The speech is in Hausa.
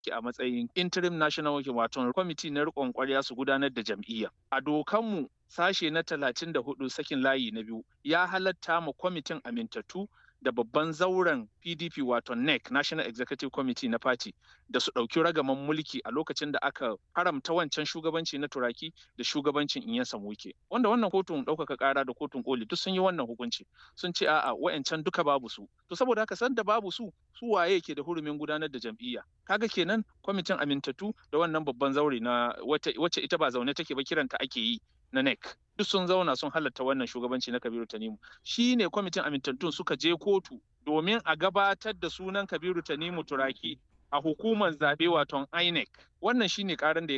a matsayin interim national working wato kwamiti na riƙon ƙwarya su gudanar da jam'iyya. A dokanmu sashe na talatin da hudu sakin layi na biyu ya halatta ma kwamitin amintattu da babban zauren PDP wato NEC National Executive Committee na Party da su ɗauki ragaman mulki a lokacin da aka haramta wancan shugabanci na turaki da shugabancin in ya samuke. Wanda wannan kotun ɗaukaka ƙara da kotun koli duk sun yi wannan hukunci sun ce a'a wa'ancan duka babu su. To saboda haka san da babu su su waye ke da hurumin gudanar da jam'iyya. Kaga kenan kwamitin amintattu da wannan babban zaure na wacce ita ba zaune take ba kiranta ake yi na NEC. Duk sun zauna sun halatta wannan shugabanci na Kabiru Tanimu. Shi ne kwamitin amintattun suka je kotu domin a gabatar da sunan Kabiru Tanimu Turaki a hukumar zaɓe waton INEC. Wannan shi ne ƙaran da ya